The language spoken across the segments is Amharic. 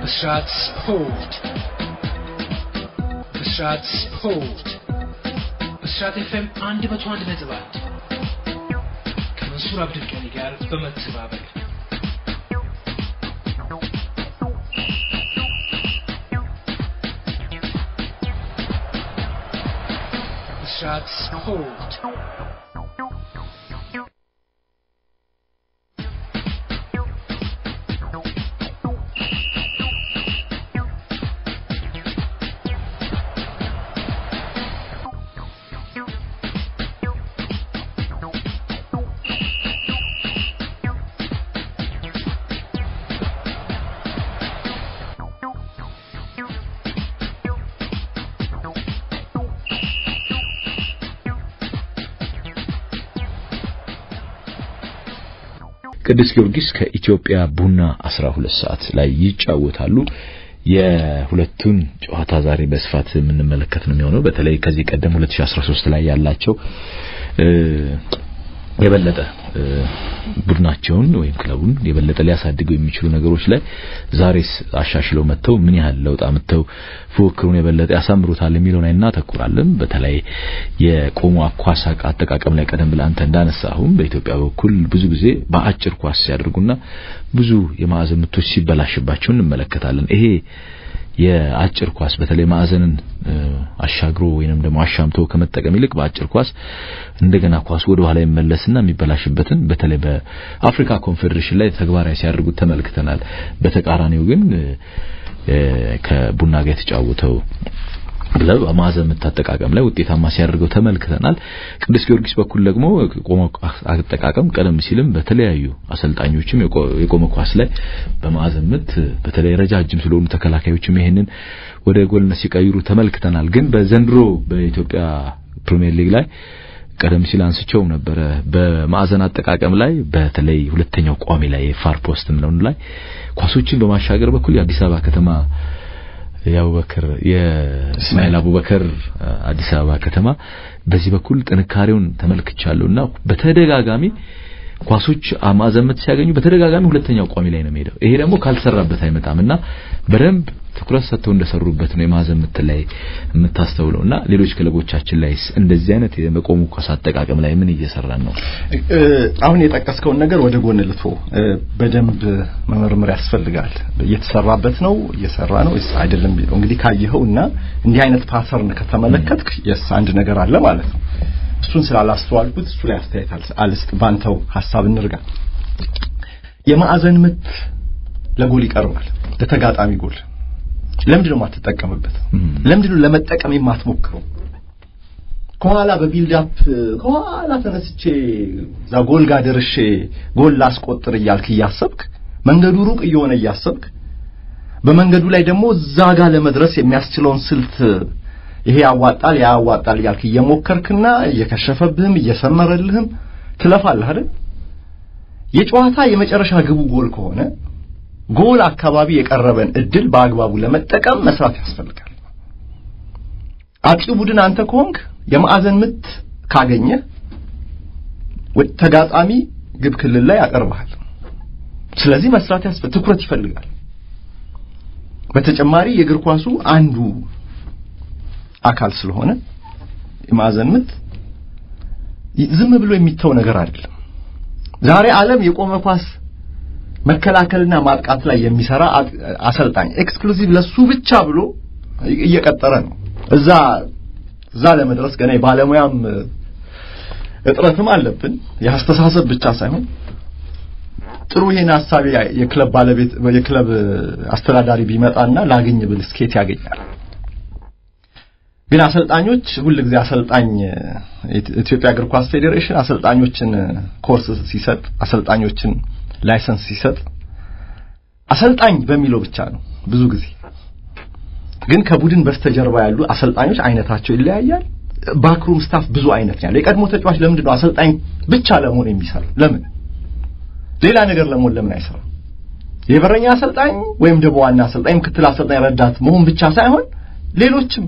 ብስራት ስፖርት ብስራት ስፖርት ብስራት ኤፍኤም አንድ መቶ አንድ ነጥብ አንድ ከመንሱር አብዱልቀኒ ጋር በመተባበር ብስራት ስፖርት ቅዱስ ጊዮርጊስ ከኢትዮጵያ ቡና 12 ሰዓት ላይ ይጫወታሉ። የሁለቱን ጨዋታ ዛሬ በስፋት የምንመለከት ነው የሚሆነው። በተለይ ከዚህ ቀደም 2013 ላይ ያላቸው የበለጠ ቡድናቸውን ወይም ክለቡን የበለጠ ሊያሳድገው የሚችሉ ነገሮች ላይ ዛሬስ አሻሽለው መጥተው ምን ያህል ለውጥ አምጥተው ፉክክሩን የበለጠ ያሳምሩታል የሚለው ላይ እናተኩራለን። በተለይ የቆሙ ኳስ አጠቃቀም ላይ ቀደም ብለህ አንተ እንዳነሳሁም በኢትዮጵያ በኩል ብዙ ጊዜ በአጭር ኳስ ሲያደርጉና ብዙ የማዕዘን ምቶች ሲበላሽባቸው እንመለከታለን። ይሄ የአጭር ኳስ በተለይ ማዕዘንን አሻግሮ ወይንም ደግሞ አሻምቶ ከመጠቀም ይልቅ በአጭር ኳስ እንደገና ኳስ ወደ ኋላ ይመለስና የሚበላሽበትን በተለይ በአፍሪካ ኮንፌዴሬሽን ላይ ተግባራዊ ሲያደርጉት ተመልክተናል። በተቃራኒው ግን ከቡና ጋር የተጫወተው ክለብ ማዕዘን ምት አጠቃቀም ላይ ውጤታማ ሲያደርገው ተመልክተናል። ቅዱስ ጊዮርጊስ በኩል ደግሞ ቆመ አጠቃቀም ቀደም ሲልም በተለያዩ አሰልጣኞችም የቆመ ኳስ ላይ በማዕዘን ምት በተለይ ረጃጅም ስለሆኑ ተከላካዮችም ይሄንን ወደ ጎልነት ሲቀይሩ ተመልክተናል። ግን በዘንድሮ በኢትዮጵያ ፕሪሚየር ሊግ ላይ ቀደም ሲል አንስቸው ነበረ። በማዕዘን አጠቃቀም ላይ በተለይ ሁለተኛው ቋሚ ላይ የፋር ፖስት ምለውን ላይ ኳሶችን በማሻገር በኩል የአዲስ አበባ ከተማ የአቡበከር የእስማኤል አቡበከር አዲስ አበባ ከተማ በዚህ በኩል ጥንካሬውን ተመልክቻለሁና በተደጋጋሚ ኳሶች ማዕዘን ምት ሲያገኙ በተደጋጋሚ ሁለተኛው ቋሚ ላይ ነው የሚሄደው። ይሄ ደግሞ ካልሰራበት አይመጣምና በደንብ ትኩረት ሰጥተው እንደሰሩበት ነው የማዕዘን ምት ላይ የምታስተውለውና ሌሎች ክለቦቻችን ላይ እንደዚህ አይነት የመቆሙ ኳስ አጠቃቀም ላይ ምን እየሰራን ነው? አሁን የጠቀስከውን ነገር ወደ ጎን ልቶ በደንብ መመርመር ያስፈልጋል። እየተሰራበት ነው እየሰራ ነው ወይስ አይደለም የሚለው እንግዲህ ካየኸውና እንዲህ አይነት ፓተርን ከተመለከትክ የስ አንድ ነገር አለ ማለት ነው። እሱን ስላላስተዋልኩት እሱ ላይ አስተያየት አልስጥ። ባንተው ሀሳብ እንርጋ። የማዕዘን ምት ለጎል ይቀርባል፣ ለተጋጣሚ ጎል። ለምንድን ነው የማትጠቀምበት? ለምንድን ነው ለመጠቀም የማትሞክረው? ከኋላ በቢልድ አፕ ከኋላ ተነስቼ እዛ ጎል ጋር ደርሼ ጎል ላስቆጥር እያልክ እያሰብክ መንገዱ ሩቅ እየሆነ እያሰብክ በመንገዱ ላይ ደግሞ እዛ ጋር ለመድረስ የሚያስችለውን ስልት ይሄ ያዋጣል ያ ያዋጣል እያልክ እየሞከርክና እየከሸፈብህም እየሰመረልህም ትለፋለህ አይደል? የጨዋታ የመጨረሻ ግቡ ጎል ከሆነ ጎል አካባቢ የቀረበን እድል በአግባቡ ለመጠቀም መስራት ያስፈልጋል። አጥቂ ቡድን አንተ ከሆንክ የማዕዘን ምት ካገኘ ተጋጣሚ ግብ ክልል ላይ ያቀርብሃል። ስለዚህ መስራት ያስፈልጋል፣ ትኩረት ይፈልጋል። በተጨማሪ የእግር ኳሱ አንዱ አካል ስለሆነ የማዕዘን ምት ዝም ብሎ የሚተው ነገር አይደለም። ዛሬ ዓለም የቆመ ኳስ መከላከልና ማጥቃት ላይ የሚሰራ አሰልጣኝ ኤክስክሉሲቭ ለሱ ብቻ ብሎ እየቀጠረ ነው። እዛ እዛ ለመድረስ ገና የባለሙያም እጥረትም አለብን። የአስተሳሰብ ብቻ ሳይሆን ጥሩ ይሄን ሀሳብ የክለብ ባለቤት የክለብ አስተዳዳሪ ቢመጣና ላግኝ ብል ስኬት ያገኛል። ግን አሰልጣኞች ሁል ጊዜ አሰልጣኝ ኢትዮጵያ እግር ኳስ ፌዴሬሽን አሰልጣኞችን ኮርስ ሲሰጥ አሰልጣኞችን ላይሰንስ ሲሰጥ አሰልጣኝ በሚለው ብቻ ነው ብዙ ጊዜ። ግን ከቡድን በስተጀርባ ያሉ አሰልጣኞች አይነታቸው ይለያያል። ባክሩም ስታፍ ብዙ አይነት ያለው። የቀድሞ ተጫዋች ለምንድን ነው አሰልጣኝ ብቻ ለመሆን የሚሰራው? ለምን ሌላ ነገር ለመሆን ለምን አይሰራም? የበረኛ አሰልጣኝ ወይም ደግሞ ዋና አሰልጣኝ፣ ምክትል አሰልጣኝ፣ ረዳት መሆን ብቻ ሳይሆን ሌሎችም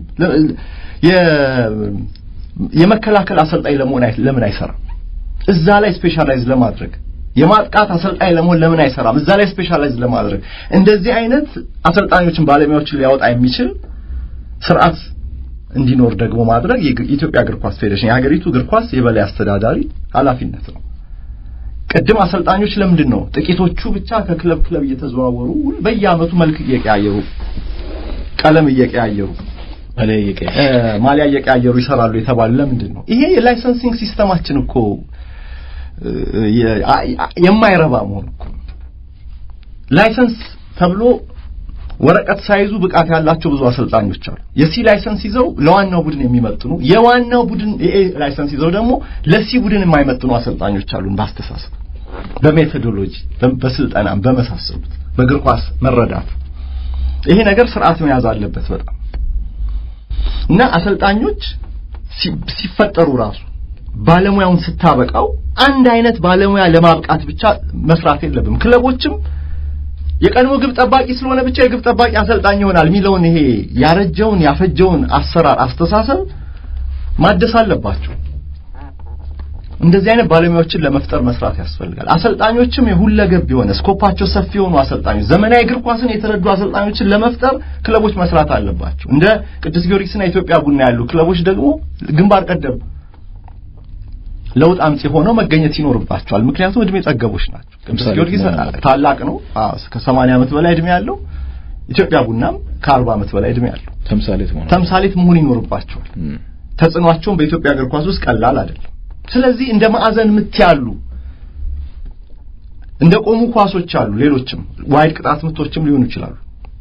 የመከላከል አሰልጣኝ ለመሆን ለምን አይሰራም? እዛ ላይ ስፔሻላይዝ ለማድረግ የማጥቃት አሰልጣኝ ለመሆን ለምን አይሰራም? እዛ ላይ ስፔሻላይዝ ለማድረግ እንደዚህ አይነት አሰልጣኞችን ባለሙያዎችን ሊያወጣ የሚችል ስርዓት እንዲኖር ደግሞ ማድረግ የኢትዮጵያ እግር ኳስ ፌዴሬሽን የሀገሪቱ እግር ኳስ የበላይ አስተዳዳሪ ኃላፊነት ነው። ቅድም አሰልጣኞች ለምንድን ነው ጥቂቶቹ ብቻ ከክለብ ክለብ እየተዘዋወሩ በየአመቱ መልክ እየቀያየሩ ቀለም እየቀያየሩ ማሊያ እየቀያየሩ ይሰራሉ የተባሉ ለምንድን ነው? ይሄ የላይሰንሲንግ ሲስተማችን እኮ የማይረባ መሆኑ እኮ ላይሰንስ ተብሎ ወረቀት ሳይዙ ብቃት ያላቸው ብዙ አሰልጣኞች አሉ። የሲ ላይሰንስ ይዘው ለዋናው ቡድን የሚመጥኑ የዋናው ቡድን የኤ ላይሰንስ ይዘው ደግሞ ለሲ ቡድን የማይመጥኑ አሰልጣኞች አሉን። በአስተሳሰብ፣ በሜቶዶሎጂ፣ በስልጠና፣ በመሳሰሉት በእግር ኳስ መረዳት ይሄ ነገር ስርዓት መያዝ አለበት በጣም እና አሰልጣኞች ሲፈጠሩ ራሱ ባለሙያውን ስታበቃው አንድ አይነት ባለሙያ ለማብቃት ብቻ መስራት የለብም። ክለቦችም የቀድሞ ግብ ጠባቂ ስለሆነ ብቻ የግብ ጠባቂ አሰልጣኝ ይሆናል የሚለውን ይሄ ያረጀውን ያፈጀውን አሰራር አስተሳሰብ ማደስ አለባቸው። እንደዚህ አይነት ባለሙያዎችን ለመፍጠር መስራት ያስፈልጋል። አሰልጣኞችም የሁለገብ የሆነ ስኮፓቸው ሰፊ የሆኑ አሰልጣኞች፣ ዘመናዊ እግር ኳስን የተረዱ አሰልጣኞችን ለመፍጠር ክለቦች መስራት አለባቸው። እንደ ቅዱስ ጊዮርጊስና ኢትዮጵያ ቡና ያሉ ክለቦች ደግሞ ግንባር ቀደም ለውጥ አምጪ ሆነው መገኘት ይኖርባቸዋል። ምክንያቱም እድሜ ጠገቦች ናቸው። ቅዱስ ጊዮርጊስ ታላቅ ነው፣ ከ80 ዓመት በላይ እድሜ ያለው ኢትዮጵያ ቡናም ከ40 ዓመት በላይ እድሜ ያለው ተምሳሌት መሆን ተምሳሌት መሆን ይኖርባቸዋል። ተጽዕኗቸውን በኢትዮጵያ እግር ኳስ ውስጥ ቀላል አይደለም። ስለዚህ እንደ ማዕዘን ምት ያሉ እንደ ቆሙ ኳሶች አሉ። ሌሎችም ዋይድ ቅጣት ምቶችም ሊሆኑ ይችላሉ።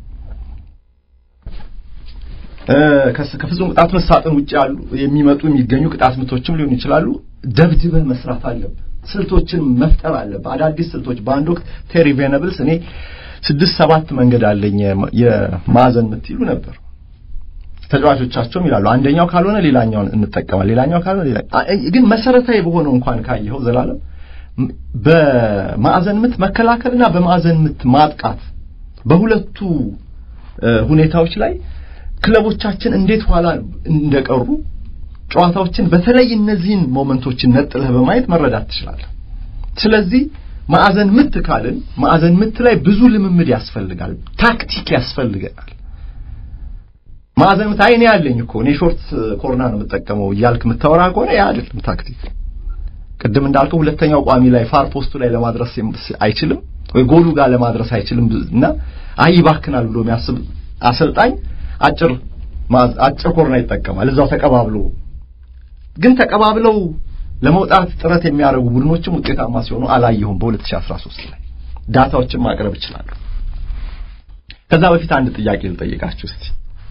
ከፍጹም ቅጣት ምት ሳጥን ውጭ ያሉ የሚመጡ የሚገኙ ቅጣት ምቶችም ሊሆኑ ይችላሉ። ደብድበህ መስራት አለብህ። ስልቶችን መፍጠር አለብህ። አዳዲስ ስልቶች በአንድ ወቅት ቴሪ ቬነብልስ እኔ ስድስት ሰባት መንገድ አለኝ የማዕዘን ምት ይሉ ነበር። ተጫዋቾቻቸውም ይላሉ አንደኛው ካልሆነ ሌላኛውን እንጠቀማል፣ ሌላኛው ካልሆነ ሌላ ግን መሰረታዊ በሆነው እንኳን ካየኸው ዘላለም በማዕዘን ምት መከላከልና በማዕዘን ምት ማጥቃት በሁለቱ ሁኔታዎች ላይ ክለቦቻችን እንዴት ኋላ እንደቀሩ ጨዋታዎችን በተለይ እነዚህን ሞመንቶችን ነጥለህ በማየት መረዳት ትችላለህ። ስለዚህ ማዕዘን ምት ካልን ማዕዘን ምት ላይ ብዙ ልምምድ ያስፈልጋል፣ ታክቲክ ያስፈልገናል። ማዕዘን ምት አይኔ ያለኝ እኮ እኔ ሾርት ኮርና ነው የምጠቀመው እያልክ የምታወራ ከሆነ ያ አይደለም ታክቲክ። ቅድም እንዳልከው ሁለተኛው ቋሚ ላይ ፋር ፖስቱ ላይ ለማድረስ አይችልም ወይ ጎሉ ጋር ለማድረስ አይችልም እና አይ ይባክናል ብሎ የሚያስብ አሰልጣኝ አጭር አጭር ኮርና ይጠቀማል። እዛው ተቀባብሎ ግን ተቀባብለው ለመውጣት ጥረት የሚያደርጉ ቡድኖችም ውጤታማ ሲሆኑ አላየሁም። በ2013 ላይ ዳታዎችን ማቅረብ እችላለሁ። ከዛ በፊት አንድ ጥያቄ ልጠይቃችሁ እስቲ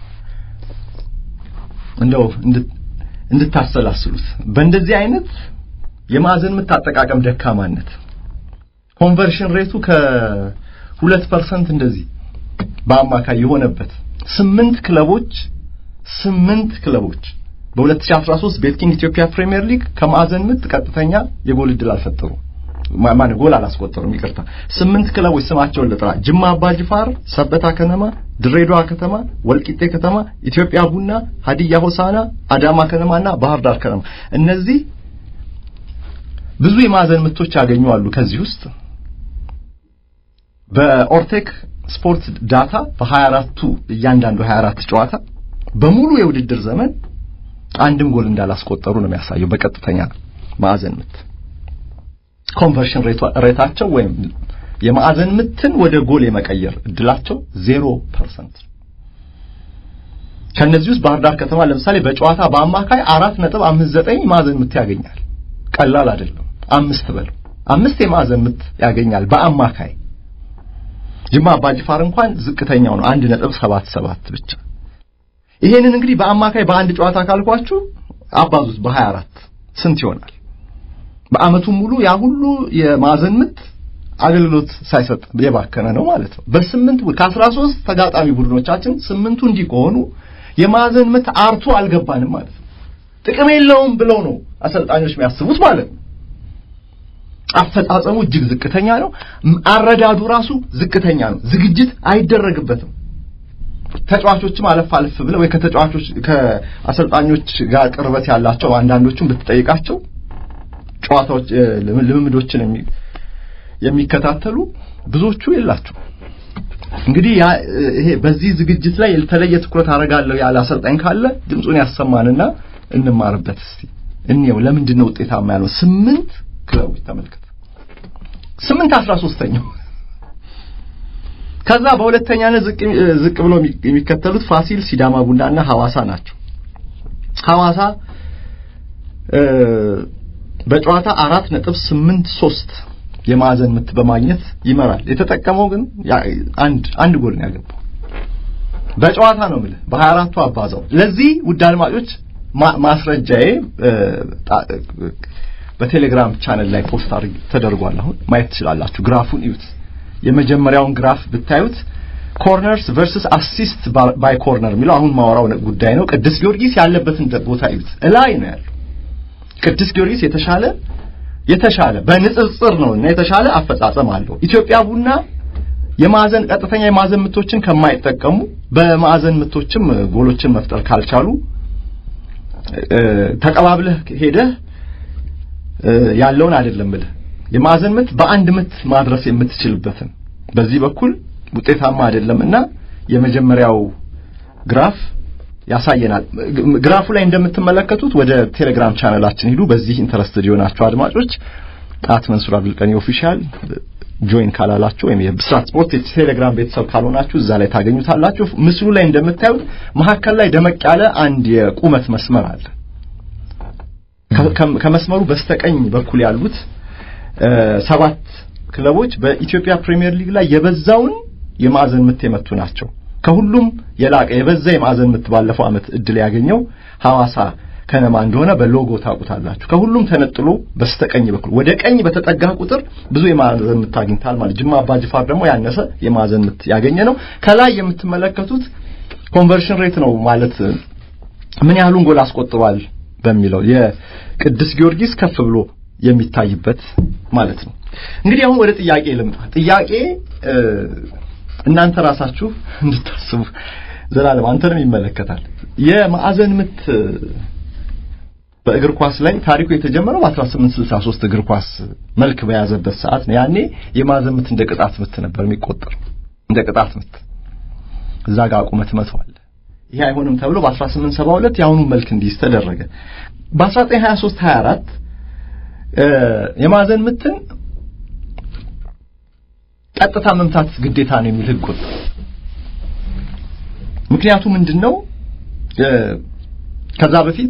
እንደው እንድታሰላስሉት በእንደዚህ አይነት የማዕዘን ምት አጠቃቀም ደካማነት ኮንቨርሽን ሬቱ ከሁለት ፐርሰንት እንደዚህ በአማካይ የሆነበት ስምንት ክለቦች ስምንት ክለቦች በ2013 ቤትኪንግ ኢትዮጵያ ፕሪሚየር ሊግ ከማዕዘን ምት ቀጥተኛ የጎል ዕድል አልፈጠሩም። ማን ጎል አላስቆጠሩም። ይቅርታ ስምንት ክለቦች ስማቸውን ልጥራ። ጅማ አባጅፋር፣ ሰበታ ከነማ፣ ድሬዳዋ ከተማ፣ ወልቂጤ ከተማ፣ ኢትዮጵያ ቡና፣ ሀዲያ ሆሳና፣ አዳማ ከነማና ባህር ዳር ከነማ እነዚህ ብዙ የማዕዘን ምቶች ያገኙ አሉ። ከዚህ ውስጥ በኦርቴክ ስፖርት ዳታ በ24ቱ እያንዳንዱ 24 ጨዋታ በሙሉ የውድድር ዘመን አንድም ጎል እንዳላስቆጠሩ ነው የሚያሳየው። በቀጥተኛ ማዕዘን ምት ኮንቨርሽን ሬታቸው ወይም የማዕዘን ምትን ወደ ጎል የመቀየር እድላቸው 0% ከነዚህ ውስጥ ባህር ዳር ከተማ ለምሳሌ በጨዋታ በአማካይ 4.59 ማዕዘን ምት ያገኛል። ቀላል አይደለም። አምስት በለው አምስት የማዕዘን ምት ያገኛል በአማካይ። ጅማ አባጅፋር እንኳን ዝቅተኛው ነው 1.77 ብቻ። ይሄንን እንግዲህ በአማካይ በአንድ ጨዋታ ካልኳችሁ አባዙት በ24 ስንት ይሆናል? በአመቱ ሙሉ ያ ሁሉ የማዕዘን ምት አገልግሎት ሳይሰጥ የባከነ ነው ማለት ነው። በስምንት ከ13 ተጋጣሚ ቡድኖቻችን ስምንቱ እንዲህ ከሆኑ የማዕዘን ምት አርቶ አልገባንም ማለት ነው። ጥቅም የለውም ብለው ነው አሰልጣኞች የሚያስቡት ማለት ነው። አፈጻጸሙ እጅግ ዝቅተኛ ነው። አረዳዱ ራሱ ዝቅተኛ ነው። ዝግጅት አይደረግበትም። ተጫዋቾችም አለፍ አለፍ ብለው ወይ ከተጫዋቾች ከአሰልጣኞች ጋር ቅርበት ያላቸው አንዳንዶቹም ብትጠይቃቸው ጨዋታዎች ልምምዶችን የሚከታተሉ ብዙዎቹ የላቸው። እንግዲህ ያ ይሄ በዚህ ዝግጅት ላይ የተለየ ትኩረት አደርጋለሁ ያለ አሰልጣኝ ካለ ድምፁን ያሰማንና እንማርበት እስቲ እንየው። ለምንድን ነው ውጤታማ ያለው? ስምንት ክለቦች ተመልከት፣ ስምንት አስራ ሶስተኛው ከዛ በሁለተኛነት ዝቅ ዝቅ ብሎ የሚከተሉት ፋሲል፣ ሲዳማ ቡናና ሐዋሳ ናቸው። ሐዋሳ በጨዋታ አራት ነጥብ ስምንት ሶስት የማዕዘን ምት በማግኘት ይመራል። የተጠቀመው ግን አንድ አንድ ጎል ነው ያገባው። በጨዋታ ነው የምልህ በ24ቱ አባዛው። ለዚህ ውድ አድማጮች ማስረጃዬ በቴሌግራም ቻነል ላይ ፖስት አድርግ ተደርጓል። አሁን ማየት ትችላላችሁ። ግራፉን እዩት። የመጀመሪያውን ግራፍ ብታዩት ኮርነርስ ቨርሰስ አሲስት ባይ ኮርነር የሚለው አሁን ማወራው ጉዳይ ነው። ቅዱስ ጊዮርጊስ ያለበትን ቦታ እዩት። እላይ ነው ያለው። ቅዱስ ጊዮርጊስ የተሻለ የተሻለ በንጽጽር ነው እና የተሻለ አፈጻጸም አለው። ኢትዮጵያ ቡና የማዕዘን ቀጥተኛ የማዕዘን ምቶችን ከማይጠቀሙ በማዕዘን ምቶችም ጎሎችን መፍጠር ካልቻሉ ተቀባብለህ ሄደህ ያለውን አይደለም ብለህ የማዕዘን ምት በአንድ ምት ማድረስ የምትችልበትን በዚህ በኩል ውጤታማ አይደለምና የመጀመሪያው ግራፍ ያሳየናል። ግራፉ ላይ እንደምትመለከቱት ወደ ቴሌግራም ቻነላችን ሂዱ። በዚህ ኢንተረስትድ የሆናችሁ አድማጮች አት መንሱር አብዱልቀኒ ኦፊሻል ጆይን ካላላችሁ ወይም የብስራት ስፖርት የቴሌግራም ቤተሰብ ካልሆናችሁ እዛ ላይ ታገኙታላችሁ። ምስሉ ላይ እንደምታዩት መሀከል ላይ ደመቅ ያለ አንድ የቁመት መስመር አለ። ከመስመሩ በስተቀኝ በኩል ያሉት ሰባት ክለቦች በኢትዮጵያ ፕሪሚየር ሊግ ላይ የበዛውን የማዕዘን ምት የመቱ ናቸው። ከሁሉም የላቀ የበዛ የማዕዘን ምት ባለፈው ዓመት እድል ያገኘው ሐዋሳ ከነማ እንደሆነ በሎጎ ታውቁታላችሁ። ከሁሉም ተነጥሎ በስተቀኝ በኩል ወደ ቀኝ በተጠጋ ቁጥር ብዙ የማዕዘን ምት አግኝታል ማለት። ጅማ አባጅፋር ደግሞ ያነሰ የማዕዘን ምት ያገኘ ነው። ከላይ የምትመለከቱት ኮንቨርሽን ሬት ነው ማለት ምን ያህሉን ጎል አስቆጥሯል በሚለው የቅዱስ ጊዮርጊስ ከፍ ብሎ የሚታይበት ማለት ነው። እንግዲህ አሁን ወደ ጥያቄ ልምጣ። ጥያቄ እናንተ ራሳችሁ እንድታስቡ ዘላለም አንተንም ይመለከታል። የማዕዘን ምት በእግር ኳስ ላይ ታሪኩ የተጀመረው በ1863 እግር ኳስ መልክ በያዘበት ሰዓት ነው። ያኔ የማዕዘን ምት እንደ ቅጣት ምት ነበር የሚቆጠር እንደ ቅጣት ምት እዛ ጋር ቁመት መተዋል። ይሄ አይሆንም ተብሎ በ1872 የአሁኑ መልክ እንዲይዝ ተደረገ። በ1923 24 የማዕዘን ምትን ቀጥታ መምታት ግዴታ ነው የሚል ህግ ወጣ። ምክንያቱ ምንድነው? ከዛ በፊት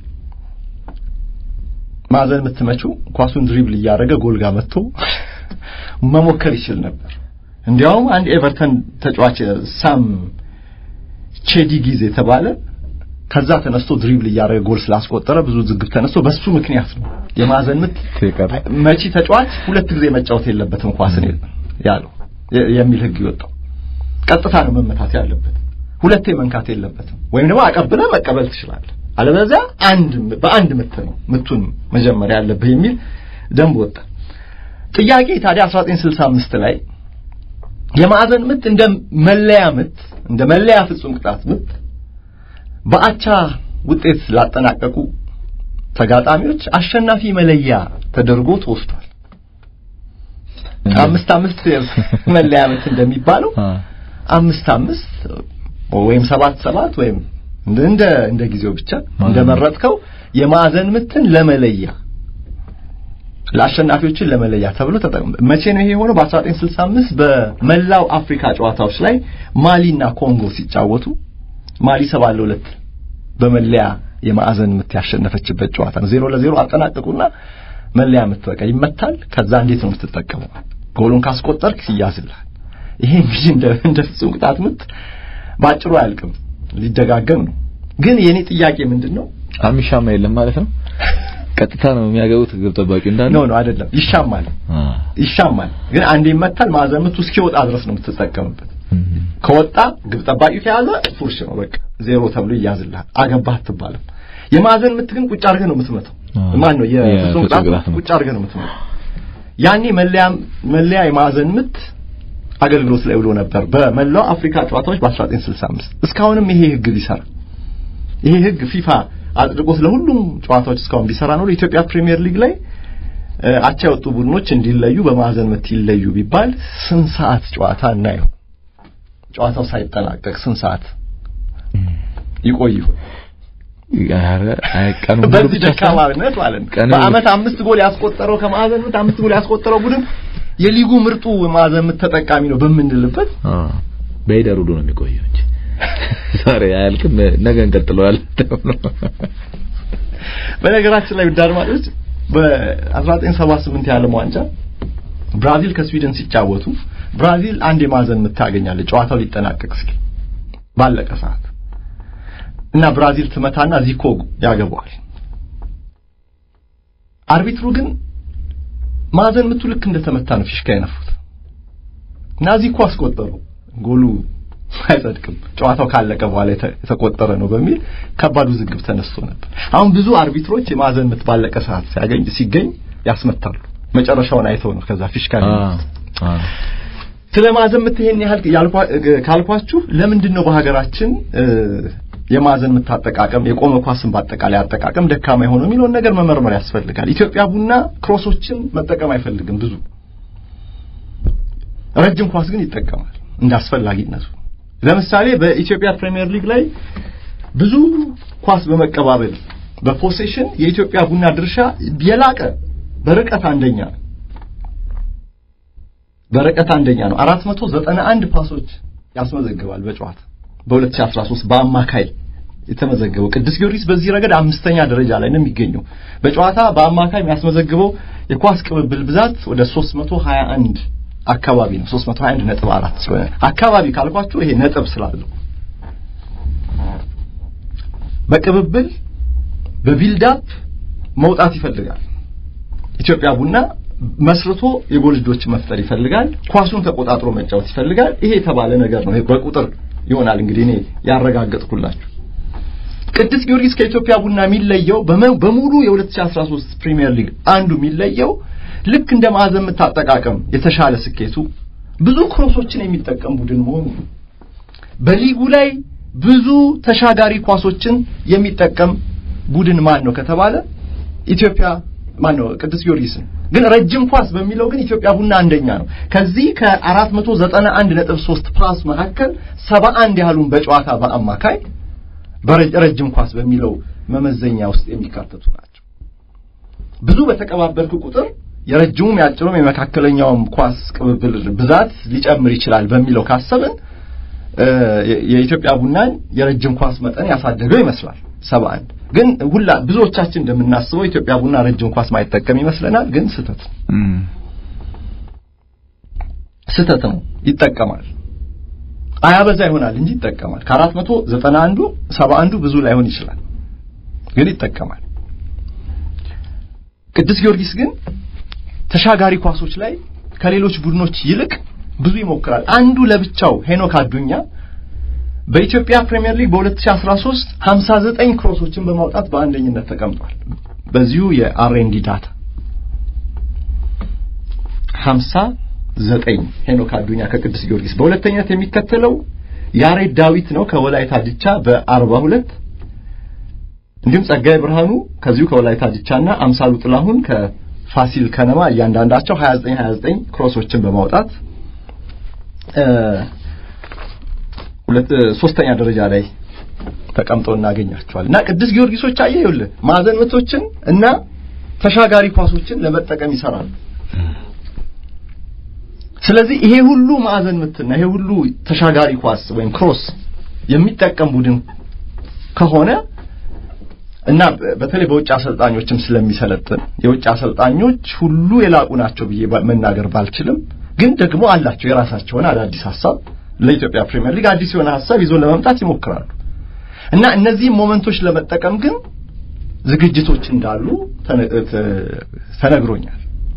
ማዕዘን የምትመችው ኳሱን ድሪብል እያደረገ ጎል ጋር መጥቶ መሞከር ይችል ነበር። እንዲያውም አንድ ኤቨርተን ተጫዋች ሳም ቼዲጊዝ የተባለ ከዛ ተነስቶ ድሪብል እያደረገ ጎል ስላስቆጠረ ብዙ ዝግብ ተነስቶ በሱ ምክንያት ነው የማዕዘን ምት መቺ ተጫዋች ሁለት ጊዜ መጫወት የለበትም ኳስን ያለው የሚል ህግ ይወጣው። ቀጥታ ነው መመታት ያለበት፣ ሁለቴ መንካት የለበትም። ወይም ደግሞ አቀብለ መቀበል ትችላለህ፣ አለበለዚያ አንድ በአንድ ምት ነው ምቱን መጀመሪያ ያለብህ የሚል ደንብ ወጣ። ጥያቄ ታዲያ 1965 ላይ የማዕዘን ምት እንደ መለያ ምት እንደ መለያ ፍጹም ቅጣት ምት በአቻ ውጤት ላጠናቀቁ ተጋጣሚዎች አሸናፊ መለያ ተደርጎ ተወስዷል። አምስት አምስት መለያ ምት እንደሚባለው አምስት አምስት ወይም ሰባት ሰባት ወይም እንደ እንደ ጊዜው ብቻ እንደመረጥከው የማዕዘን ምትን ለመለያ ለአሸናፊዎችን ለመለያ ተብሎ ተጠቅሞ መቼ ነው ይሄ የሆነው? በ1965 በመላው አፍሪካ ጨዋታዎች ላይ ማሊና ኮንጎ ሲጫወቱ ማሊ ሰባ ለሁለት በመለያ የማዕዘን ምት ያሸነፈችበት ጨዋታ ነው። ዜሮ ለዜሮ አጠናቀቁና መለያ ምት በቃ ይመታል። ከዛ እንዴት ነው የምትጠቀመው? ጎሉን ካስቆጠርክ ይያዝልሃል። ይሄ እንግዲህ እንደ እንደ ፍጹም ቅጣት ምት ባጭሩ አያልቅም፣ ሊደጋገም ነው። ግን የኔ ጥያቄ ምንድን ነው? አሚሻማ የለም ማለት ነው። ቀጥታ ነው የሚያገቡት ግብ ጠባቂው እንዳለ ኖ ኖ አይደለም፣ ይሻማል ይሻማል። ግን አንዴ ይመታል። ማዕዘን ምቱ እስኪወጣ ድረስ ነው የምትጠቀምበት። ከወጣ ግብ ጠባቂው ከያዘ ፉርሽ ነው በቃ ዜሮ ተብሎ ይያዝልሃል። አገባህ አትባልም። የማዕዘን ምት ግን ቁጭ አድርገህ ነው የምትመታው። ማን ነው የፍጹም ቅጣት ቁጭ አድርገህ ነው የምትመታው። ያኔ መለያ መለያ የማዕዘን ምት አገልግሎት ላይ ውሎ ነበር በመላው አፍሪካ ጨዋታዎች በ1965 እስካሁንም ይሄ ህግ ቢሰራ ይሄ ህግ ፊፋ አጽድቆት ለሁሉም ጨዋታዎች እስካሁን ቢሰራ ነው ለኢትዮጵያ ፕሪሚየር ሊግ ላይ አቻ የወጡ ቡድኖች እንዲለዩ በማዕዘን ምት ይለዩ ቢባል ስንት ሰዓት ጨዋታ እናየው? ጨዋታው ሳይጠናቀቅ ስንት ሰዓት ይቆዩ? በዚህ ደካማነት ማለት ነው። በአመት አምስት ጎል ያስቆጠረው ከማዕዘን ምት አምስት ጎል ያስቆጠረው ቡድን የሊጉ ምርጡ ማዕዘን ምት ተጠቃሚ ነው በምንልበት በሄደር ሁሉ ነው የሚቆየው እንጂ ዛሬ አያልቅም፣ ነገ እንቀጥለዋለን። በነገራችን ላይ ውድ አድማጮች በ1978 የዓለም ዋንጫ ብራዚል ከስዊድን ሲጫወቱ ብራዚል አንድ የማዕዘን ምት ታገኛለች ጨዋታው ሊጠናቀቅ እስኪ ባለቀ ሰዓት እና ብራዚል ትመታና ዚኮ ያገባዋል። አርቢትሩ ግን ማዕዘን ምቱ ልክ እንደተመታ ነው ፊሽካ የነፉት እና ዚኮ አስቆጠሩ። ጎሉ አይጸድቅም፣ ጨዋታው ካለቀ በኋላ የተቆጠረ ነው በሚል ከባድ ውዝግብ ተነስቶ ነበር። አሁን ብዙ አርቢትሮች የማዕዘን ምት ባለቀ ሰዓት ሲያገኝ ሲገኝ ያስመታሉ። መጨረሻውን አይተው ነው ከዛ ፊሽካ ስለ ማዕዘን ምት ይሄን ያህል ካልኳችሁ ለምንድን ነው በሀገራችን የማዕዘን ምት አጠቃቀም የቆመ ኳስን በአጠቃላይ አጠቃቀም ደካማ የሆነው የሚለውን ነገር መመርመር ያስፈልጋል። ኢትዮጵያ ቡና ክሮሶችን መጠቀም አይፈልግም ብዙ ረጅም ኳስ ግን ይጠቀማል እንደ አስፈላጊነቱ። ለምሳሌ በኢትዮጵያ ፕሪሚየር ሊግ ላይ ብዙ ኳስ በመቀባበል በፖሴሽን የኢትዮጵያ ቡና ድርሻ የላቀ በርቀት አንደኛ ነው። በርቀት አንደኛ ነው። 491 ፓሶች ያስመዘግባል በጨዋታ በ2013 በአማካይ የተመዘገበው ቅዱስ ጊዮርጊስ በዚህ ረገድ አምስተኛ ደረጃ ላይ ነው የሚገኘው። በጨዋታ በአማካይ የሚያስመዘግበው የኳስ ቅብብል ብዛት ወደ 321 አካባቢ ነው 321 ነጥብ አራት ስለሆነ አካባቢ ካልኳችሁ ይሄ ነጥብ ስላለው በቅብብል በቢልዳፕ መውጣት ይፈልጋል። ኢትዮጵያ ቡና መስርቶ የጎል ልጆች መፍጠር ይፈልጋል። ኳሱን ተቆጣጥሮ መጫወት ይፈልጋል። ይሄ የተባለ ነገር ነው። በቁጥር ይሆናል እንግዲህ እኔ ያረጋገጥኩላችሁ። ቅዱስ ጊዮርጊስ ከኢትዮጵያ ቡና የሚለየው በሙሉ የ2013 ፕሪሚየር ሊግ አንዱ የሚለየው ልክ እንደ ማዕዘን ምት አጠቃቀም የተሻለ ስኬቱ ብዙ ክሮሶችን የሚጠቀም ቡድን መሆኑ በሊጉ ላይ ብዙ ተሻጋሪ ኳሶችን የሚጠቀም ቡድን ማን ነው ከተባለ ኢትዮጵያ ማን ነው ቅዱስ ጊዮርጊስ ነው። ግን ረጅም ኳስ በሚለው ግን ኢትዮጵያ ቡና አንደኛ ነው። ከዚህ ከ491.3 ፓስ መካከል 71 ያህሉን በጨዋታ በአማካይ በረጅም ኳስ በሚለው መመዘኛ ውስጥ የሚካተቱ ናቸው። ብዙ በተቀባበልክ ቁጥር የረጅሙም ያጭሩም የመካከለኛውም ኳስ ቅብብል ብዛት ሊጨምር ይችላል በሚለው ካሰብን የኢትዮጵያ ቡናን የረጅም ኳስ መጠን ያሳደገው ይመስላል 71 ግን ሁላ ብዙዎቻችን እንደምናስበው ኢትዮጵያ ቡና ረጅም ኳስ ማይጠቀም ይመስለናል። ግን ስህተት ነው፣ ስህተት ነው። ይጠቀማል። አያበዛ ይሆናል እንጂ ይጠቀማል። ከአራት መቶ ዘጠና አንዱ ሰባ አንዱ ብዙ ላይሆን ይችላል፣ ግን ይጠቀማል። ቅዱስ ጊዮርጊስ ግን ተሻጋሪ ኳሶች ላይ ከሌሎች ቡድኖች ይልቅ ብዙ ይሞክራል። አንዱ ለብቻው ሄኖክ አዱኛ በኢትዮጵያ ፕሪሚየር ሊግ በ2013 59 ክሮሶችን በማውጣት በአንደኝነት ተቀምጧል። በዚሁ የአርኤንዲ ዳታ 59 ሄኖክ አዱኛ ከቅዱስ ጊዮርጊስ። በሁለተኛነት የሚከተለው ያሬድ ዳዊት ነው ከወላይታ ዲቻ በ42 እንዲሁም ጸጋይ ብርሃኑ ከዚሁ ከወላይታ ዲቻና አምሳሉ ጥላሁን ከፋሲል ከነማ እያንዳንዳቸው 29 29 ክሮሶችን በማውጣት ሁለት ሶስተኛ ደረጃ ላይ ተቀምጠው እናገኛቸዋል። እና ቅዱስ ጊዮርጊሶች አየህ ይኸውልህ ማዕዘን ምቶችን እና ተሻጋሪ ኳሶችን ለመጠቀም ይሰራሉ። ስለዚህ ይሄ ሁሉ ማዕዘን ምትና ይሄ ሁሉ ተሻጋሪ ኳስ ወይም ክሮስ የሚጠቀም ቡድን ከሆነ እና በተለይ በውጭ አሰልጣኞችም ስለሚሰለጥን የውጭ አሰልጣኞች ሁሉ የላቁ ናቸው ብዬ መናገር ባልችልም፣ ግን ደግሞ አላቸው የራሳቸውን አዳዲስ ሀሳብ ለኢትዮጵያ ፕሪሚየር ሊግ አዲስ የሆነ ሀሳብ ይዞ ለመምጣት ይሞክራሉ እና እነዚህም ሞመንቶች ለመጠቀም ግን ዝግጅቶች እንዳሉ ተነግሮኛል።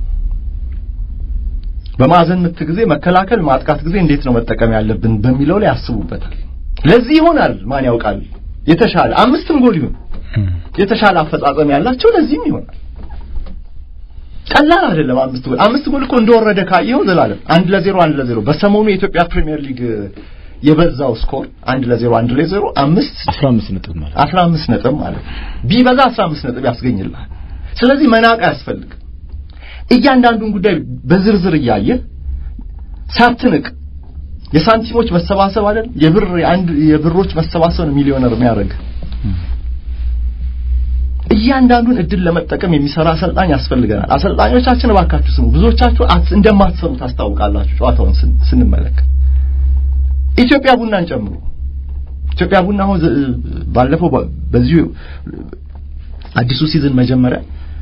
በማዕዘን ምት ጊዜ መከላከል፣ ማጥቃት ጊዜ እንዴት ነው መጠቀም ያለብን በሚለው ላይ ያስቡበታል። ለዚህ ይሆናል ማን ያውቃል የተሻለ አምስትም ጎል ይሁን የተሻለ አፈጻጸም ያላቸው ለዚህም ይሆናል። ቀላል አይደለም። አምስት ጎል አምስት ጎል እኮ እንደወረደ ካየው ዘላለም አንድ ለዜሮ አንድ ለዜሮ በሰሞኑ የኢትዮጵያ ፕሪሚየር ሊግ የበዛው ስኮር አንድ ለዜሮ አንድ ለዜሮ አምስት 15 ነጥብ ማለት 15 ነጥብ ማለት ቢበዛ 15 ነጥብ ያስገኝልሃል። ስለዚህ መናቅ አያስፈልግም። እያንዳንዱን ጉዳይ በዝርዝር እያየ ሳትንቅ የሳንቲሞች መሰባሰብ አይደል የብር አንድ የብሮች መሰባሰብ ነው ሚሊዮነር የሚያደርግ እያንዳንዱን እድል ለመጠቀም የሚሰራ አሰልጣኝ ያስፈልገናል። አሰልጣኞቻችን እባካችሁ ስሙ። ብዙዎቻችሁ እንደማትሰሙ ታስታውቃላችሁ። ጨዋታውን ስንመለከት ኢትዮጵያ ቡናን ጨምሮ ኢትዮጵያ ቡና አሁን ባለፈው በዚሁ አዲሱ ሲዝን መጀመሪያ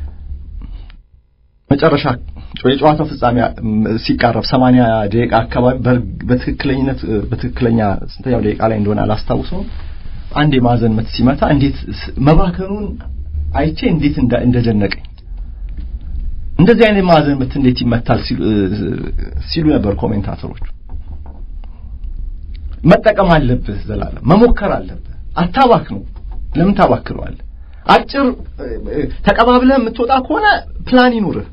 መጨረሻ የጨዋታው ፍጻሜ ሲቃረብ ሰማንያ ደቂቃ አካባቢ በትክክለኝነት በትክክለኛ ስንተኛው ደቂቃ ላይ እንደሆነ አላስታውሰውም አንድ የማዕዘን ምት ሲመታ እንዴት መባከኑን አይቼ እንዴት እንደደነቀኝ እንደዚህ አይነት ማዕዘን ምት እንዴት ይመታል ሲሉ ነበር ኮሜንታተሮቹ። መጠቀም አለብህ ዘላለም፣ መሞከር አለብህ። አታባክ ነው። ለምን ታባክነዋለህ? አጭር ተቀባብለህ የምትወጣ ከሆነ ፕላን ይኑርህ።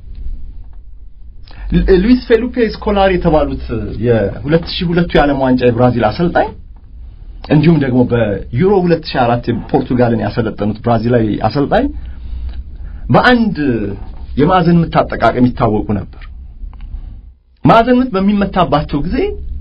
ሉዊስ ፌሉፔ ስኮላሪ የተባሉት የ2002 የዓለም ዋንጫ የብራዚል አሰልጣኝ እንዲሁም ደግሞ በዩሮ 2004 ፖርቱጋልን ያሰለጠኑት ብራዚላዊ አሰልጣኝ በአንድ የማዕዘን ምት አጠቃቀም ይታወቁ ነበር። ማዕዘን ምት በሚመታባቸው ጊዜ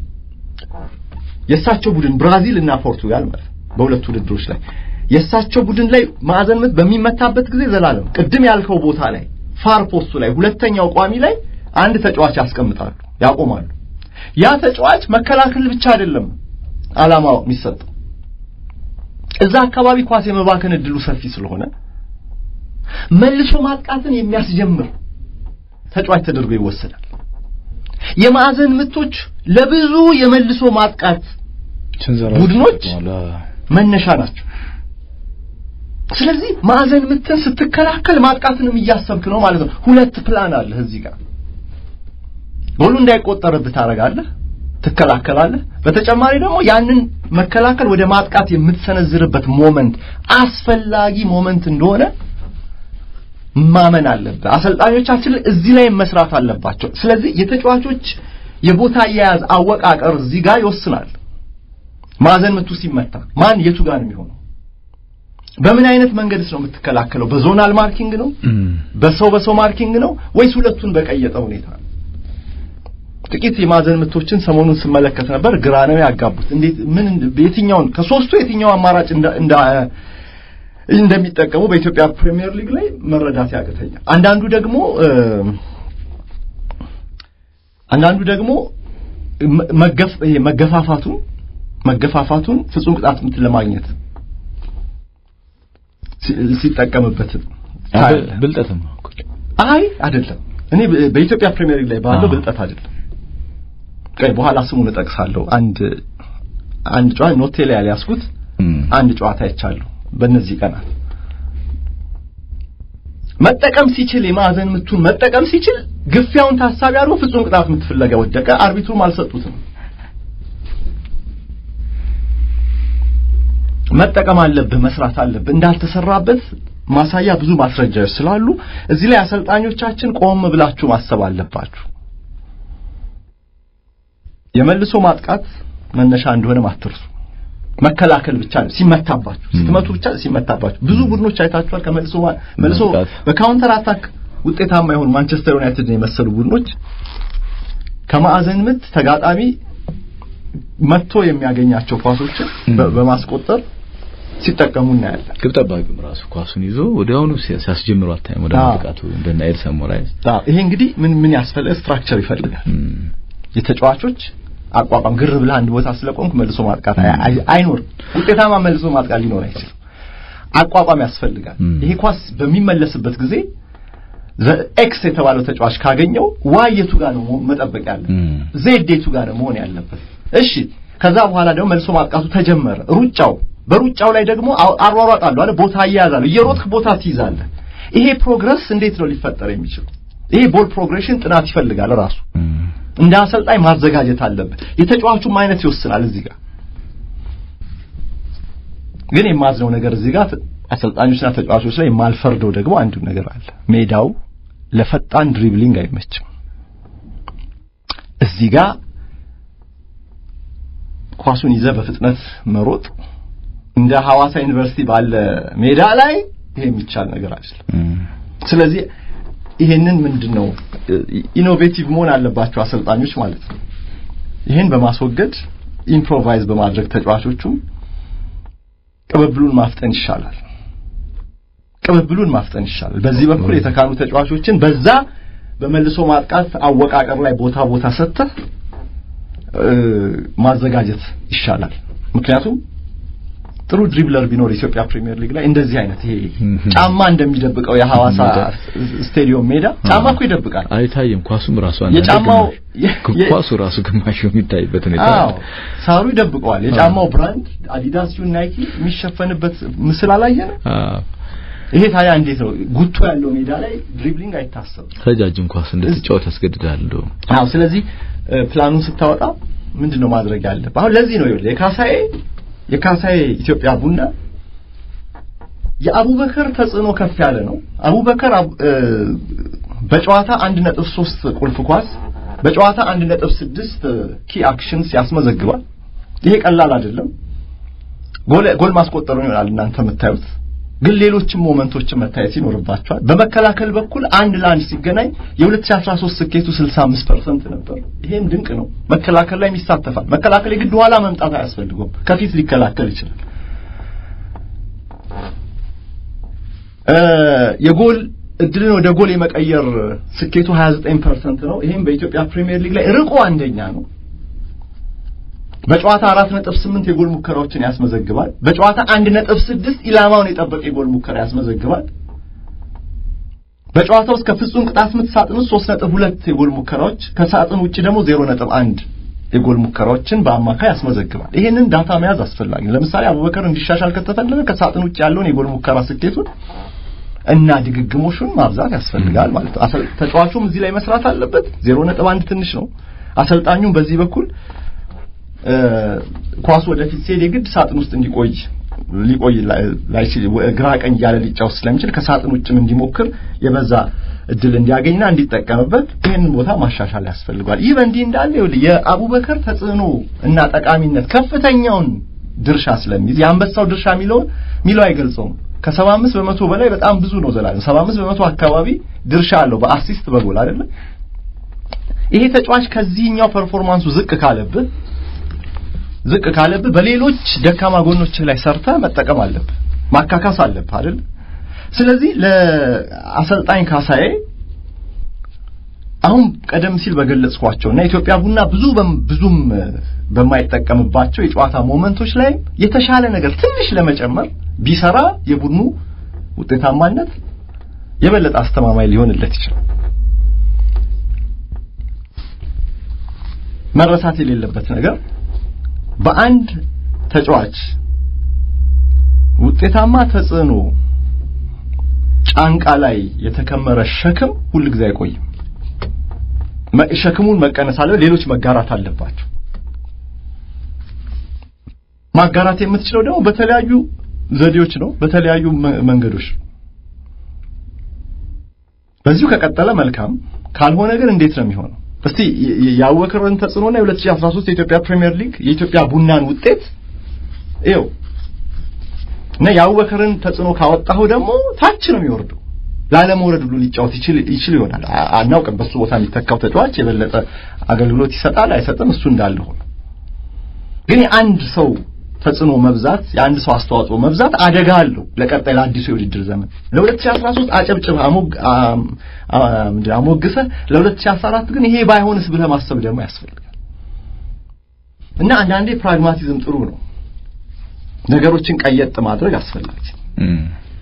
የእሳቸው ቡድን ብራዚል እና ፖርቱጋል ማለት በሁለቱ ውድድሮች ላይ የእሳቸው ቡድን ላይ ማዕዘን ምት በሚመታበት ጊዜ ዘላለም ቅድም ያልከው ቦታ ላይ ፋር ፖስቱ ላይ ሁለተኛው ቋሚ ላይ አንድ ተጫዋች ያስቀምጣሉ፣ ያቆማሉ። ያ ተጫዋች መከላከል ብቻ አይደለም ዓላማው የሚሰጠው እዛ አካባቢ ኳስ የመባከን እድሉ ሰፊ ስለሆነ መልሶ ማጥቃትን የሚያስጀምር ተጫዋች ተደርጎ ይወሰዳል። የማዕዘን ምቶች ለብዙ የመልሶ ማጥቃት ቡድኖች መነሻ ናቸው። ስለዚህ ማዕዘን ምትን ስትከላከል ማጥቃትንም እያሰብክ ነው ማለት ነው። ሁለት ፕላን አለህ እዚህ ጋር ጎሉ እንዳይቆጠርብህ ታደርጋለህ፣ ትከላከላለህ። በተጨማሪ ደግሞ ያንን መከላከል ወደ ማጥቃት የምትሰነዝርበት ሞመንት አስፈላጊ ሞመንት እንደሆነ ማመን አለብህ። አሰልጣኞቻችን እዚህ ላይ መስራት አለባቸው። ስለዚህ የተጫዋቾች የቦታ አያያዝ አወቃቀር እዚህ ጋር ይወስናል። ማዕዘን ምቱ ሲመታ ማን የቱ ጋር ነው የሚሆነው? በምን አይነት መንገድስ ነው የምትከላከለው? በዞናል ማርኪንግ ነው? በሰው በሰው ማርኪንግ ነው ወይስ ሁለቱን በቀየጠ ሁኔታ ነው? ጥቂት የማዕዘን ምቶችን ሰሞኑን ስመለከት ነበር። ግራ ነው ያጋቡት። እንዴት ምን የትኛውን ከሶስቱ የትኛው አማራጭ እንደ እንደሚጠቀሙ በኢትዮጵያ ፕሪሚየር ሊግ ላይ መረዳት ያቅተኛል። አንዳንዱ ደግሞ አንዳንዱ ደግሞ መገፍ መገፋፋቱን መገፋፋቱን ፍጹም ቅጣት ምት ለማግኘት ሲጠቀምበት ብልጠትም ነው። አይ አይደለም። እኔ በኢትዮጵያ ፕሪሚየር ሊግ ላይ ባለው ብልጠት አይደለም። ቆይ በኋላ ስሙን እጠቅሳለሁ። አንድ አንድ ጨዋታ ኖቴ ላይ ያልያዝኩት አንድ ጨዋታ አይቻለሁ በእነዚህ ቀናት መጠቀም ሲችል የማዕዘን ምቱን መጠቀም ሲችል ግፊያውን ታሳቢ አድርጎ ፍጹም ቅጣት ምት ፍለጋ ወደቀ። አርቢትሩም አልሰጡትም። መጠቀም አለብህ፣ መስራት አለብህ። እንዳልተሰራበት ማሳያ ብዙ ማስረጃዎች ስላሉ እዚህ ላይ አሰልጣኞቻችን ቆም ብላችሁ ማሰብ አለባችሁ። የመልሶ ማጥቃት መነሻ እንደሆነ አትርሱ። መከላከል ብቻ ነው ሲመታባችሁ፣ ስትመቱ ብቻ ሲመታባችሁ። ብዙ ቡድኖች አይታችኋል። ከመልሶ መልሶ በካውንተር አታክ ውጤታማ የሆኑ ማንቸስተር ዩናይትድ የመሰሉ ቡድኖች ከማዕዘን ምት ተጋጣሚ መጥቶ የሚያገኛቸው ኳሶችን በማስቆጠር ሲጠቀሙ እናያለን። ግብ ጠባቂውም ራሱ ኳሱን ይዞ ወዲያውኑ ሲያስጀምሩ አታይም። ወደ ማጥቃቱ እንደና ኤድሰን ሞራይስ። ይሄ እንግዲህ ምን ምን ያስፈልጋል? ስትራክቸር ይፈልጋል። የተጫዋቾች አቋቋም ግር ብለህ አንድ ቦታ ስለቆምክ መልሶ ማጥቃት አይኖርም። ውጤታማ መልሶ ማጥቃት ሊኖር አይችልም። አቋቋም ያስፈልጋል። ይሄ ኳስ በሚመለስበት ጊዜ ኤክስ የተባለው ተጫዋች ካገኘው ዋይ የቱ ጋር ነው መጠበቅ ያለ ዜድ የቱ ጋር ነው መሆን ያለበት። እሺ ከዛ በኋላ ደግሞ መልሶ ማጥቃቱ ተጀመረ። ሩጫው በሩጫው ላይ ደግሞ አሯሯጣለሁ አለ ቦታ አያያዛለሁ። እየሮጥክ ቦታ ትይዛለህ። ይሄ ፕሮግረስ እንዴት ነው ሊፈጠር የሚችለው? ይሄ ቦል ፕሮግሬሽን ጥናት ይፈልጋል ራሱ እንደ አሰልጣኝ ማዘጋጀት አለብህ። የተጫዋቹም አይነት ይወስናል። እዚህ ጋር ግን የማዝነው ነገር እዚህ ጋር አሰልጣኞችና ተጫዋቾች ላይ የማልፈርደው ደግሞ አንዱ ነገር አለ። ሜዳው ለፈጣን ድሪብሊንግ አይመችም። እዚህ ጋር ኳሱን ይዘህ በፍጥነት መሮጥ እንደ ሐዋሳ ዩኒቨርሲቲ ባለ ሜዳ ላይ ይሄ የሚቻል ነገር አይደለም። ስለዚህ ይሄንን ምንድነው ኢኖቬቲቭ መሆን አለባቸው አሰልጣኞች ማለት ነው። ይሄን በማስወገድ ኢምፕሮቫይዝ በማድረግ ተጫዋቾቹም ቅብብሉን ማፍጠን ይሻላል። ቅብብሉን ማፍጠን ይሻላል። በዚህ በኩል የተካኑ ተጫዋቾችን በዛ በመልሶ ማጥቃት አወቃቀር ላይ ቦታ ቦታ ሰጥተህ ማዘጋጀት ይሻላል። ምክንያቱም ጥሩ ድሪብለር ቢኖር ኢትዮጵያ ፕሪሚየር ሊግ ላይ እንደዚህ አይነት ይሄ ጫማ እንደሚደብቀው የሐዋሳ ስቴዲየም ሜዳ ጫማ እኮ ይደብቃል። አይታይም። ኳሱም ራሱ አንዳንዴ የጫማው ግማሽ- ኳሱ ራሱ ግማሽ የሚታይበት ሁኔታ አዎ አለ። ሳሩ ይደብቀዋል። የጫማው ብራንድ አዲዳስ ይሁን ናይኪ የሚሸፈንበት ምስል አላየንም። አዎ። ይሄ ታዲያ እንዴት ነው ጉቶ ያለው ሜዳ ላይ ድሪብሊንግ አይታሰብም። ረጃጅም ኳስ እንድትጫወት ያስገድዳል። እንደውም አዎ ስለዚህ እ፣ ፕላኑን ስታወጣ ምንድነው ማድረግ ያለብህ? አሁን ለዚህ ነው ይኸውልህ የካሳዬ የካሳዬ ኢትዮጵያ ቡና የአቡበከር ተጽዕኖ ከፍ ያለ ነው። አቡበከር አብ- እ፣ በጨዋታ 1.3 ቁልፍ ኳስ በጨዋታ 1.6 ኪ አክሽንስ ያስመዘግባል። ይሄ ቀላል አይደለም። ጎል ጎል ማስቆጠሩን ይሆናል እናንተ የምታዩት ግን ሌሎችም ሞመንቶችን መታየት ይኖርባቸዋል። በመከላከል በኩል አንድ ለአንድ ሲገናኝ የ2013 ስኬቱ 65% ነበር። ይሄም ድንቅ ነው። መከላከል ላይ ይሳተፋል። መከላከል የግድ ኋላ መምጣት አያስፈልገውም። ከፊት ሊከላከል ይችላል። እ የጎል እድልን ወደ ጎል የመቀየር ስኬቱ 29% ነው። ይሄም በኢትዮጵያ ፕሪሚየር ሊግ ላይ ርቆ አንደኛ ነው። በጨዋታ 4.8 የጎል ሙከራዎችን ያስመዘግባል። በጨዋታ 1.6 ኢላማውን የጠበቀ የጎል ሙከራ ያስመዘግባል። በጨዋታ ውስጥ ከፍጹም ቅጣት ምት ሳጥን ውስጥ 3.2 የጎል ሙከራዎች ከሳጥን ውጭ ደግሞ 0.1 የጎል ሙከራዎችን በአማካይ ያስመዘግባል። ይሄንን ዳታ መያዝ አስፈላጊ ነው። ለምሳሌ አቡበከር እንዲሻሻል ከተፈለገ ከሳጥን ውጭ ያለውን የጎል ሙከራ ስኬቱን እና ድግግሞሹን ማብዛት ያስፈልጋል ማለት ነው። አሰል- ተጫዋቹም እዚህ ላይ መስራት አለበት። 0.1 ትንሽ ነው። አሰልጣኙም በዚህ በኩል እ፣ ኳሱ ወደፊት ሲሄድ የግድ ሳጥን ውስጥ እንዲቆይ ሊቆይ ላይ- ላይችል ወ- ግራ ቀኝ እያለ ሊጫወት ስለሚችል ከሳጥን ውጭም እንዲሞክር የበዛ እድል እንዲያገኝና እንዲጠቀምበት ይህንን ቦታ ማሻሻል ያስፈልጓል። ይህ በእንዲህ እንዳለ ይኸውልህ የአቡበከር ተጽዕኖ እና ጠቃሚነት ከፍተኛውን ድርሻ ስለሚይዝ የአንበሳው ድርሻ የሚለውን ሚለው አይገልጸውም። ከሰባ አምስት በመቶ በላይ በጣም ብዙ ነው። ዘላለም ሰባ አምስት በመቶ አካባቢ ድርሻ አለው በአሲስት በጎል አይደለም። ይሄ ተጫዋች ከዚህኛው ፐርፎርማንሱ ዝቅ ካለብህ ዝቅ ካለብህ በሌሎች ደካማ ጎኖች ላይ ሰርተ መጠቀም አለብህ፣ ማካካስ አለብህ አይደል? ስለዚህ ለአሰልጣኝ ካሳዬ አሁን ቀደም ሲል በገለጽኳቸው እና ኢትዮጵያ ቡና ብዙ በም- ብዙም እ፣ በማይጠቀምባቸው የጨዋታ ሞመንቶች ላይ የተሻለ ነገር ትንሽ ለመጨመር ቢሰራ የቡድኑ ውጤታማነት የበለጠ አስተማማኝ ሊሆንለት ይችላል። መረሳት የሌለበት ነገር በአንድ ተጫዋች ውጤታማ ተጽዕኖ ጫንቃ ላይ የተከመረ ሸክም ሁል ጊዜ አይቆይም። መ- ሸክሙን መቀነስ አለ፣ ሌሎች መጋራት አለባቸው። ማጋራት የምትችለው ደግሞ በተለያዩ ዘዴዎች ነው፣ በተለያዩ መ- መንገዶች ነው። በዚሁ ከቀጠለ መልካም፣ ካልሆነ ግን እንዴት ነው የሚሆነው? እስቲ የ- የ- የአቡበከርን ተጽዕኖና የ2013 የኢትዮጵያ ፕሪሚየር ሊግ የኢትዮጵያ ቡናን ውጤት ይኸው እና የአቡበከርን ተጽዕኖ ካወጣኸው ደግሞ ታች ነው የሚወርደው። ላለመውረድ ሁሉ ሊጫወት ይችል ይችል ይሆናል። አ- አናውቅም። በሱ ቦታ የሚተካው ተጫዋች የበለጠ አገልግሎት ይሰጣል አይሰጥም፣ እሱ እንዳለ ሆኖ ግን የአንድ ሰው ተጽዕኖ መብዛት የአንድ ሰው አስተዋጽኦ መብዛት አደጋ አለው ለቀጣይ ለአዲሱ የውድድር ዘመን ለ2013 አጨብጭብ አሞግ አም- አም- ምንድን ነው አሞግሰህ ለ2014 ግን ይሄ ባይሆንስ ብለህ ማሰብ ደግሞ ያስፈልጋል እና አንዳንዴ ፕራግማቲዝም ጥሩ ነው ነገሮችን ቀየጥ ማድረግ አስፈላጊ እም።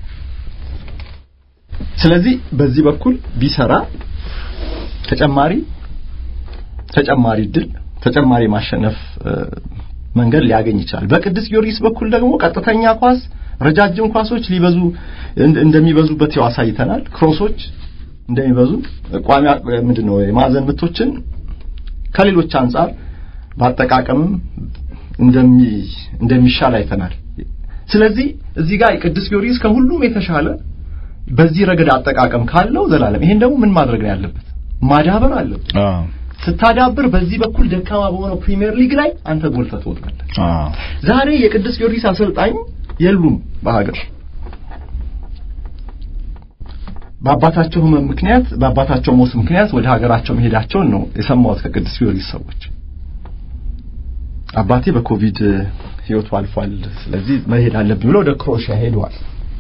ስለዚህ በዚህ በኩል ቢሰራ ተጨማሪ ተጨማሪ ድል ተጨማሪ ማሸነፍ እ፣ መንገድ ሊያገኝ ይችላል። በቅዱስ ጊዮርጊስ በኩል ደግሞ ቀጥተኛ ኳስ፣ ረጃጅም ኳሶች ሊበዙ እንደ- እንደሚበዙበት ያው አሳይተናል። ክሮሶች እንደሚበዙ ቋሚ ምንድነው የማዕዘን ምቶችን ከሌሎች አንጻር በአጠቃቀምም እንደሚ እንደሚሻል አይተናል። ስለዚህ እዚህ ጋር የቅዱስ ጊዮርጊስ ከሁሉም የተሻለ በዚህ ረገድ አጠቃቀም ካለው ዘላለም ይሄን ደግሞ ምን ማድረግ ነው ያለበት? ማዳበር አለበት። አዎ ስታዳብር በዚህ በኩል ደካማ በሆነው ፕሪሚየር ሊግ ላይ አንተ ጎልተህ ትወጣለህ። አዎ ዛሬ የቅዱስ ጊዮርጊስ አሰልጣኝ የሉም በሀገር በአባታቸው ህመም ምክንያት በአባታቸው ሞት ምክንያት ወደ ሀገራቸው መሄዳቸውን ነው የሰማሁት ከቅዱስ ጊዮርጊስ ሰዎች። አባቴ በኮቪድ ህይወቱ አልፏል፣ ስለዚህ መሄድ አለብኝ ብለው ወደ ክሮኤሽያ ሄደዋል።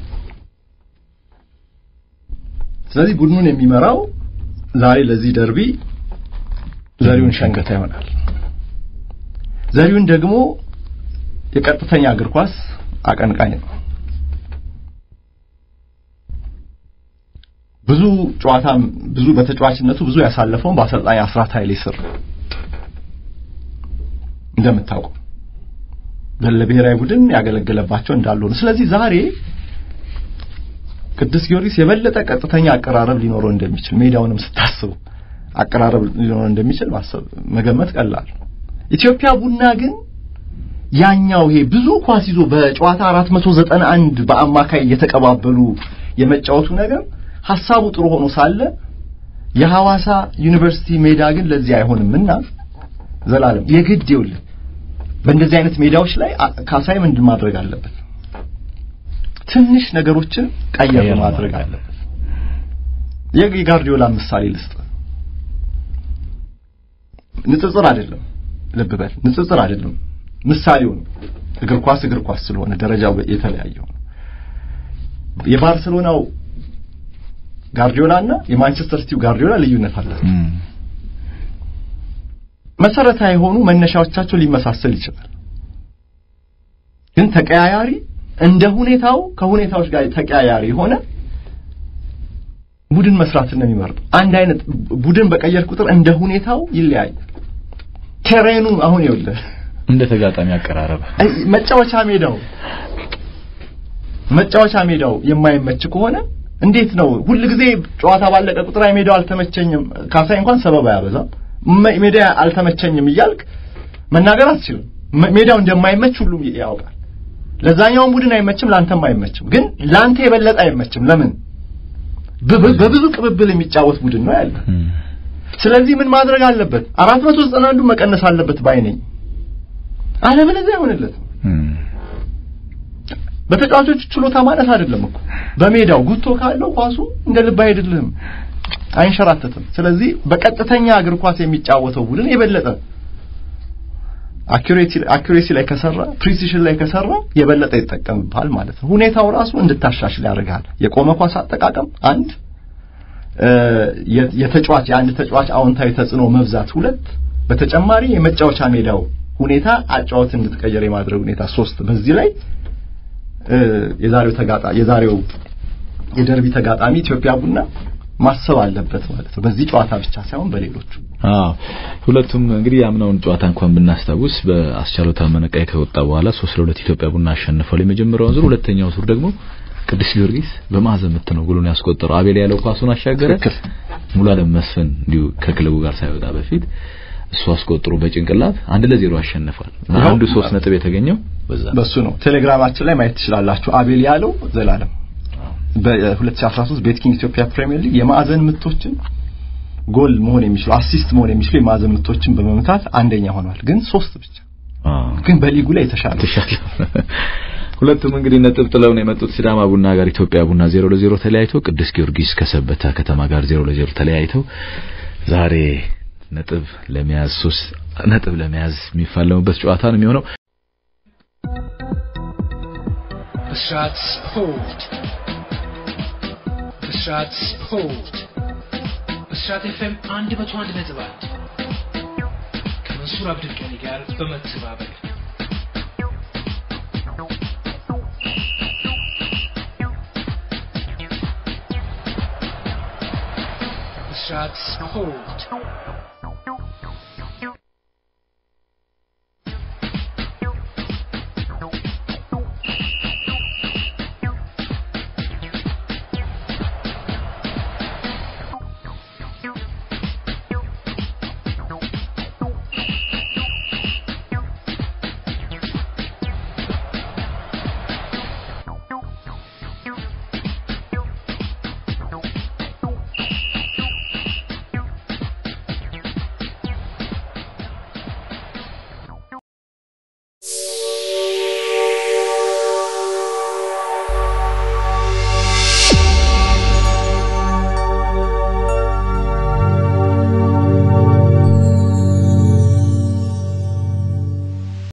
ስለዚህ ቡድኑን የሚመራው ዛሬ ለዚህ ደርቢ ዘሪሁን ሸንገታ ይሆናል። ዘሪሁን ደግሞ የቀጥተኛ እግር ኳስ አቀንቃኝ ነው። ብዙ ጨዋታም ብዙ በተጫዋችነቱ ብዙ ያሳለፈውን በአሰልጣኝ አስራት ኃይሌ ስር እንደምታውቀው ለብሔራዊ ቡድን ያገለገለባቸው እንዳሉ ነው። ስለዚህ ዛሬ ቅዱስ ጊዮርጊስ የበለጠ ቀጥተኛ አቀራረብ ሊኖረው እንደሚችል ሜዳውንም ስታስቡ አቀራረብ ሊኖረው እንደሚችል ማሰብ መገመት ቀላል። ኢትዮጵያ ቡና ግን ያኛው ይሄ ብዙ ኳስ ይዞ በጨዋታ 491 በአማካይ እየተቀባበሉ የመጫወቱ ነገር ሀሳቡ ጥሩ ሆኖ ሳለ የሐዋሳ ዩኒቨርሲቲ ሜዳ ግን ለዚህ አይሆንምና ዘላለም የግድ ይውልህ በእንደዚህ አይነት ሜዳዎች ላይ ካሳይ ምንድን ማድረግ አለበት? ትንሽ ነገሮችን ቀየር ማድረግ አለበት። የጋርዲዮላ ምሳሌ ልስጥ። ንጽጽር አይደለም፣ ልብ በል ንጽጽር አይደለም፣ ምሳሌው ነው። እግር ኳስ እግር ኳስ ስለሆነ ደረጃው የተለያየው ነው። የባርሰሎናው ጋርዲዮላ እና የማንቸስተር ሲቲው ጋርዲዮላ ልዩነት አላቸው። መሰረታዊ የሆኑ መነሻዎቻቸው ሊመሳሰል ይችላል። ግን ተቀያያሪ እንደ ሁኔታው ከሁኔታዎች ጋር ተቀያያሪ የሆነ ቡድን መስራት ነው የሚመርጠው። አንድ አይነት ቡድን በቀየር ቁጥር እንደ ሁኔታው ይለያያል። ቴሬኑ አሁን ይኸውልህ እንደ ተጋጣሚ አቀራረብ መጫወቻ ሜዳው መጫወቻ ሜዳው የማይመች ከሆነ እንዴት ነው ሁል ጊዜ ጨዋታ ባለቀ ቁጥር አይ ሜዳው አልተመቸኝም፣ ካሳይ እንኳን ሰበብ አያበዛም፣ ሜዳ አልተመቸኝም እያልክ መናገር አትችልም። ሜዳው እንደማይመች ሁሉም ያውቃል። ለዛኛውም ቡድን አይመችም፣ ላንተም አይመችም። ግን ላንተ የበለጠ አይመችም። ለምን? በብዙ ቅብብል የሚጫወት ቡድን ነው ያለ። ስለዚህ ምን ማድረግ አለበት? አራት መቶ ዘጠና አንዱ መቀነስ አለበት ባይ ነኝ። አለበለዚያ አይሆንለትም። በተጫዋቾች ችሎታ ማለት አይደለም እኮ በሜዳው ጉቶ ካለው ኳሱ እንደ ልብ አይሄድልህም፣ አይንሸራተትም። ስለዚህ በቀጥተኛ እግር ኳስ የሚጫወተው ቡድን የበለጠ አኩሬሲ ላይ ከሰራ ፕሪሲሽን ላይ ከሰራ የበለጠ ይጠቀምብሃል ማለት ነው። ሁኔታው ራሱ እንድታሻሽል ያደርጋል። የቆመ ኳስ አጠቃቀም አንድ፣ የተጫዋች የአንድ ተጫዋች አዎንታዊ ተጽዕኖ መብዛት ሁለት፣ በተጨማሪ የመጫወቻ ሜዳው ሁኔታ አጫወት እንድትቀየር የማድረግ ሁኔታ ሶስት። በዚህ ላይ የዛሬው ተጋጣ የዛሬው የደርቢ ተጋጣሚ ኢትዮጵያ ቡና ማሰብ አለበት ማለት ነው። በዚህ ጨዋታ ብቻ ሳይሆን በሌሎቹ። አዎ ሁለቱም እንግዲህ ያምናውን ጨዋታ እንኳን ብናስታውስ በአስቻለው ታመነ ቀይ ከወጣ በኋላ 3 ለ2 ኢትዮጵያ ቡና አሸንፏል የመጀመሪያውን ዙር። ሁለተኛው ዙር ደግሞ ቅዱስ ጊዮርጊስ በማዕዘን ምት ነው ጎሉን ያስቆጠረው። አቤል ያለው ኳሱን አሻገረ። ሙሉ አለም መስፍን እንዲሁ ከክለቡ ጋር ሳይወጣ በፊት እሱ አስቆጥሮ በጭንቅላት አንድ ለዜሮ አሸንፏል። አንዱ ሶስት ነጥብ የተገኘው በዛ በሱ ነው። ቴሌግራማችን ላይ ማየት ትችላላችሁ። አቤል ያለው ዘላለም በ2013 ቤትኪንግ ኢትዮጵያ ፕሪሚየር ሊግ የማዕዘን ምቶችን ጎል መሆን የሚችሉ አሲስት መሆን የሚችሉ የማዕዘን ምቶችን በመምታት አንደኛ ሆኗል። ግን ሶስት ብቻ ግን በሊጉ ላይ የተሻለ ተሻለ። ሁለቱም እንግዲህ ነጥብ ጥለው ነው የመጡት። ሲዳማ ቡና ጋር ኢትዮጵያ ቡና 0 ለ0 ተለያይተው፣ ቅዱስ ጊዮርጊስ ከሰበታ ከተማ ጋር 0 ለ0 ተለያይተው ዛሬ ነጥብ ለመያዝ ሶስት ነጥብ ለመያዝ የሚፋለሙበት ጨዋታ ነው የሚሆነው። ብስራት ስፖርት ብስራት ስፖርት ብስራት ኤፍኤም አንድ መቶ አንድ ነጥብ አንድ ከመንሱር አብዱልቀኒ ጋር በመተባበር ብስራት ስፖርት